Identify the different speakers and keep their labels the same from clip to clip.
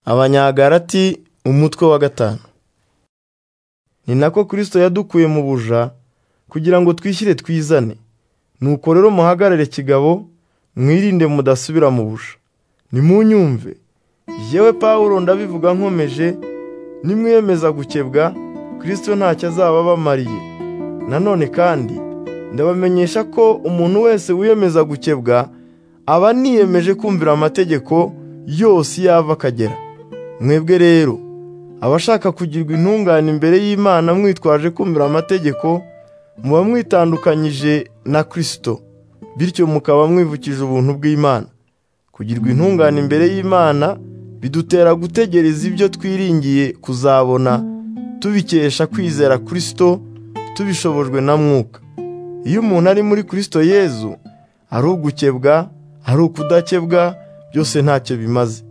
Speaker 1: abanyagalati umutwe wa gatanu ni nako kirisito yadukuye mu buja kugira ngo twishyire twizane nuko rero muhagarare kigabo mwirinde mudasubira mu buja nimunyumve yewe Pawulo ndabivuga nkomeje nimwiyemeza gukebwa kirisito ntacyo azaba abamariye nanone kandi ndabamenyesha ko umuntu wese wiyemeza gukebwa aba niyemeje kumvira amategeko yose yava akagera mwebwe rero abashaka kugirwa intungane imbere y'imana mwitwaje kumvira amategeko muba mwitandukanyije na kirisito bityo mukaba mwivukije ubuntu bw'imana kugirwa intungane imbere y'imana bidutera gutegereza ibyo twiringiye kuzabona tubikesha kwizera kirisito tubishobojwe na mwuka iyo umuntu ari muri kirisito yezu ari ugukebwa ari ukudakebwa byose ntacyo bimaze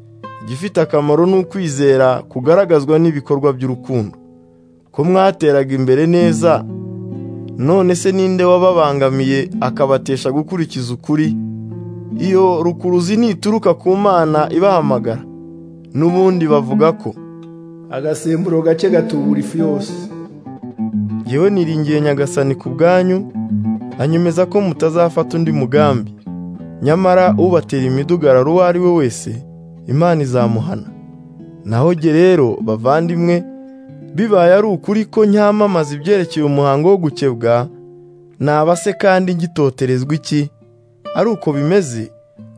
Speaker 1: igifite akamaro ni ukwizera kugaragazwa n'ibikorwa by'urukundo ko mwateraga imbere neza none se ninde wababangamiye akabatesha gukurikiza ukuri iyo rukuruzi ntituruka ku mana ibahamagara n'ubundi bavuga ko
Speaker 2: agasemburo gake gatubura ifu yose
Speaker 1: yewe niringiye nyagasani ku bwanyu anyemeza ko mutazafata undi mugambi nyamara ubatera imidugararo uwo ari we wese imana izamuhana naho jye rero bavandimwe bibaye ari ukuri ko nyamamaza ibyerekeye umuhango wo gukebwa naba se kandi ngitoterezwa iki ari uko bimeze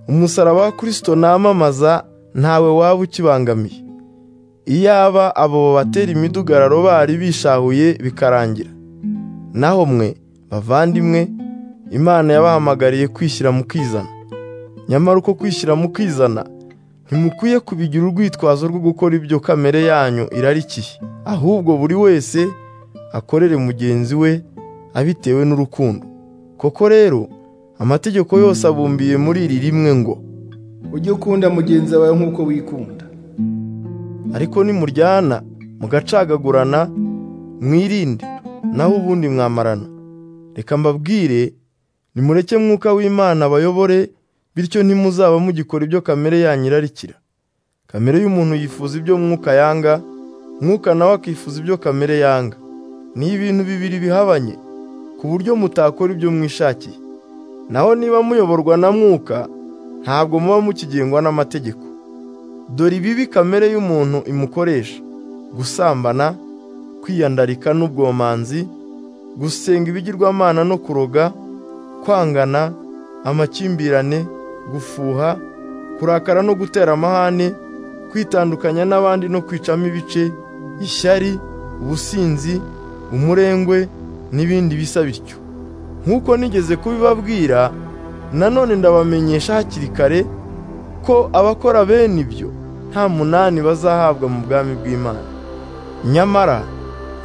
Speaker 1: umusaraba wa kirisito namamaza ntawe waba ukibangamiye iyaba abo babatera imidugararo bari bishahuye bikarangira naho mwe bavandimwe imana yabahamagariye kwishyira mu kwizana nyamara uko kwishyira mu kwizana ntimukwiye kubigira urwitwazo rwo gukora ibyo kamere yanyu irarikiye ahubwo buri wese akorere mugenzi we abitewe n'urukundo koko rero amategeko yose abumbiye muri iri rimwe ngo
Speaker 2: ujye ukunda mugenzi wawe nk'uko wikunda
Speaker 1: ariko nimuryana mugacagagurana mwirinde naho ubundi mwamarana reka mbabwire nimureke mwuka w'imana abayobore bityo ntimuzaba mugikora ibyo kamere yanyu irarikira kamere y'umuntu yifuza ibyo mwuka yanga mwuka nawe akifuza ibyo kamere yanga ni ibintu bibiri bihabanye ku buryo mutakora ibyo mwishakiye naho niba muyoborwa na mwuka ntabwo muba mukigengwa n'amategeko dore ibibi kamere y'umuntu imukoresha gusambana kwiyandarika n'ubwomanzi gusenga ibigirwamana no kuroga kwangana amakimbirane gufuha kurakara no gutera amahane kwitandukanya n'abandi no kwicamo ibice ishyari ubusinzi umurengwe n'ibindi bisa bityo nk'uko nigeze kubibabwira nanone ndabamenyesha hakiri kare ko abakora bene ibyo nta munani bazahabwa mu bwami bw'imana nyamara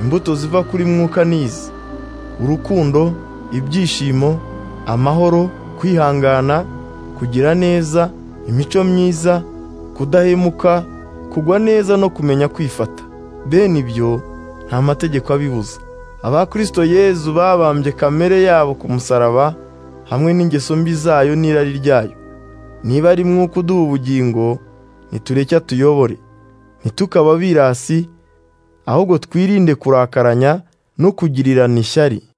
Speaker 1: imbuto ziva kuri mwuka n'izi urukundo ibyishimo amahoro kwihangana kugira neza imico myiza kudahemuka kugwa neza no kumenya kwifata bene ibyo nta mategeko abibuza abakirisito yezu babambye kamere yabo ku musaraba hamwe n'ingeso mbi zayo n'irari ryayo niba ari mwuka uduha ubugingo ntitureke tuyobore ntitukaba birasi ahubwo twirinde kurakaranya no kugirirana ishyari